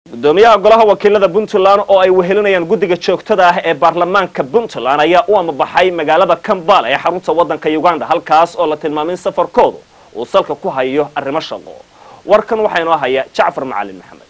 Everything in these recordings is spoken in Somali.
gudoomiyaha golaha wakiilada puntland oo ay wehelinayaan guddiga joogtada ah ee baarlamaanka puntland ayaa u amabaxay magaalada kambala ee xarunta waddanka uganda halkaas oo la tilmaamay in safarkoodu uu salka ku hayo arrimo shaqo warkan waxaa inoo haya jacfar macalin maxamed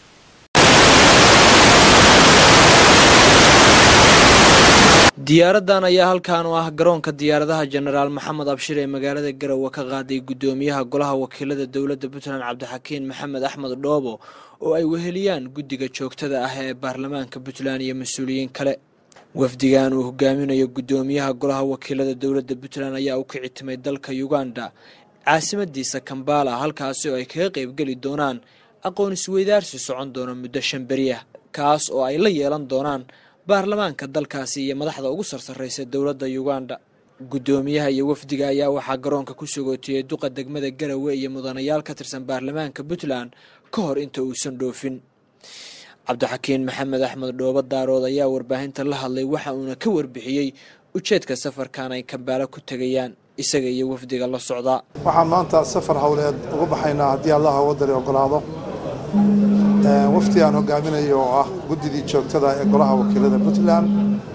diyaaradan ayaa halkaan oo ah garoonka diyaaradaha jenaraal maxamed abshir ee magaalada garowe ka qaaday gudoomiyaha golaha wakiilada dowladda puntland cabdixakiin maxamed axmed dhoobo oo ay weheliyaan guddiga joogtada ah ee baarlamaanka puntland iyo mas-uuliyiin kale wafdigan uu hogaaminayo gudoomiyaha golaha wakiilada dowladda puntland ayaa u kici timay dalka uganda caasimadiisa kambala halkaasi oo ay kaga qeybgeli doonaan aqoon isweydaarsi socon doona muddo shan beriah kaas oo ay la yeelan doonaan baarlamaanka dalkaasi iyo madaxda ugu sarsarraysa dowladda uganda guddoomiyaha iyo wafdiga ayaa waxaa garoonka ku sogootiyey duqa degmada garowe iyo mudanayaal ka tirsan baarlamaanka puntland ka hor inta uusan dhoofin cabdixakiin maxamed axmed dhoobo daarood ayaa warbaahinta la hadlay waxa uuna ka warbixiyey ujeedka safarkan ay kambaalo ku tegayaan isaga iyo wafdiga la socdaa waxaan maanta safar howleed uga baxaynaa haddii allaha wadani ogolaado wafdi aan hogaaminayo oo ah guddidii joogtada ee golaha wakiilada puntland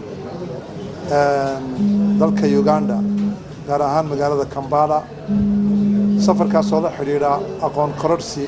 dalka uganda gaar ahaan magaalada kambala safarkaas oo la xidhiidha aqoon kororhsi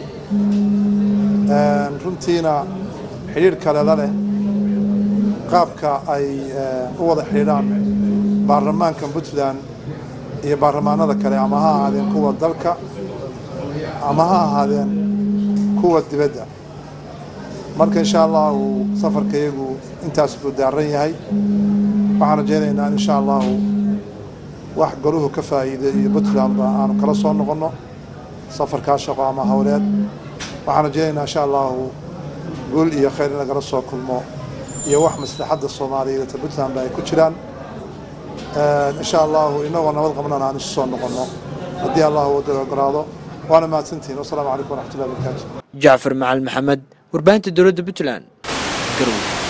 runtiina xidhiidh kale la leh qaabka ay u wada xidhiidhaan baarlamaanka puntland iyo baarlamaanada kale ama ha ahaadeen kuwa dalka ama ha ahaadeen kuwa dibadda marka insha allahu safarka iyagu intaas buu daaran yahay waxaan rajaynaynaa in insha allahu wax goruhu ka faa'iiday iyo puntlandba aanu kala soo noqonno safarkaa shaqo ama howleed waxaan rajaynaynaa insha allahu guul iyo khayr in lagala soo kulmo iyo wax maslaxadda soomaaliyeed ta puntlandba ay ku jiraan insha allahu inagoo nabad qabnana aan isu soo noqonno haddii allahu wadada ogolaado waana mahadsantihin wasalaamu calaykum waraxmatullahi barakaatu jacfar macalin maxamed warbaahinta dowladda puntland garowe